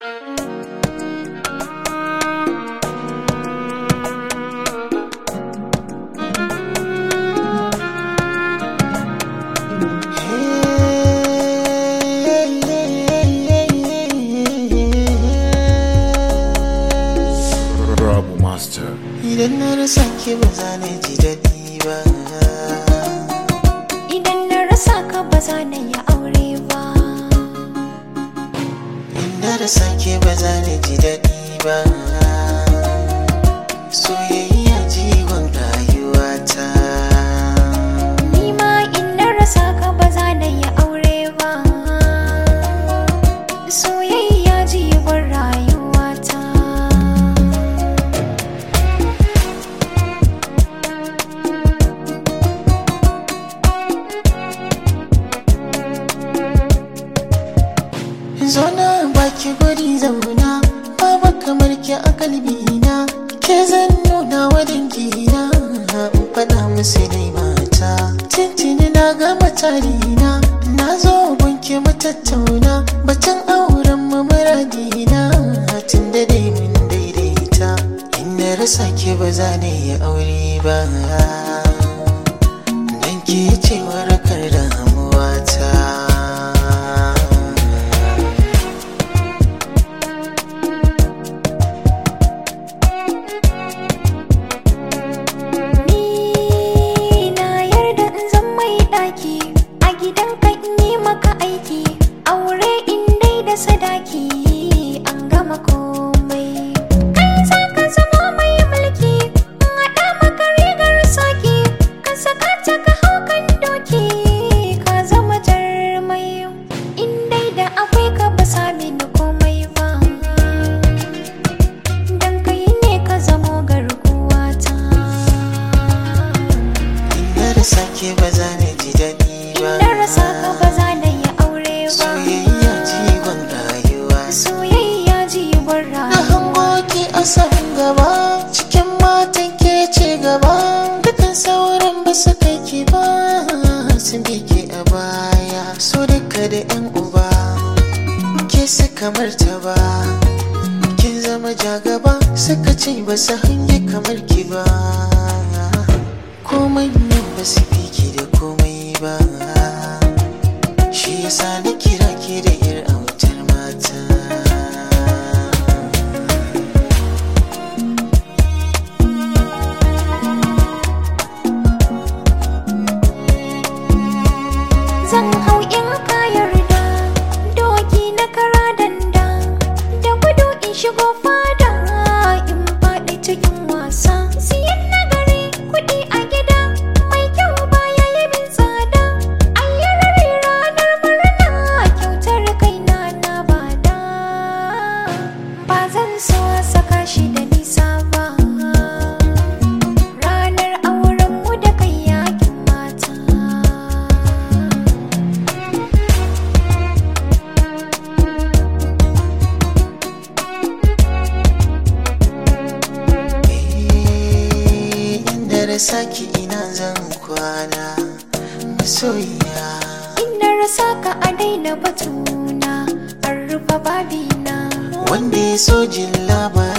Rabu Master. Idan na rasa ke ba za na ji daɗi ba. Idan na rasa ka ba za na yi aure ba. In na rasa ke ba za na ji daɗi ba. Soyayya jiwon rayuwata. Ni ma in na rasa ka ba za na yi aure ba. Soyayya jiwon rayuwata. Zona baki guri zauna Baba kamar ki a kalbina Ke zan nuna wa dangina In faɗa musu dai mata Tintini na gama tarina Na zo gunki mu tattauna Batun auren mu muradina Tun da dai mun daidaita In na rasa ki ba za na yi aure ba Dan ke ce warakar damuwata Ni na yarda in zan mai ɗaki. A gidanka in yi maka aiki. Aure in dai da sadaki. An gama komai. Kai za ka zama mai mulki. In haɗa maka rigar saki. Ka saka ta ka hau kan doki. Ka zama jarmai. In dai da akwai ka ba sami ni komai ba. Dan kai ne ka zamo garkuwata. Na rasa ke ba za na ji daɗi ba. Na rasa ka ba za na yi aure ba. Soyayya jigon rayuwa. Soyayya jiwon Na rayuwa. hango ki a san gaba. Cikin matan ke ce gaba. Dukan sauran ba su kai ki ba. Sun bi ki a baya. So duka da yan uba. Ke su kamar ta ba. Kin zama jagaba. Suka ce ba su hange kamar ki ba. Komai nan ba su fi ki da komai ba. Shi yasa na kira ki da yar autar mata. Zan hau in ka yarda. Doki na kara danda. Da gudu in shigo fada. In faɗi cikin wasa. Siyan nagari kuɗi a gida. Mai kyau baya yi min tsada. Ayyarari ranar murna. Kyautar kaina na bada. Ba zan so a saka shi da nisa ba. Ranar aurenmu da kai yakin mata. Eh, Inda rasa ki ina zan kwana. Masoyiya. In na rasa ka a daina batuna, an rufe babina. Wanda ya so jin labari.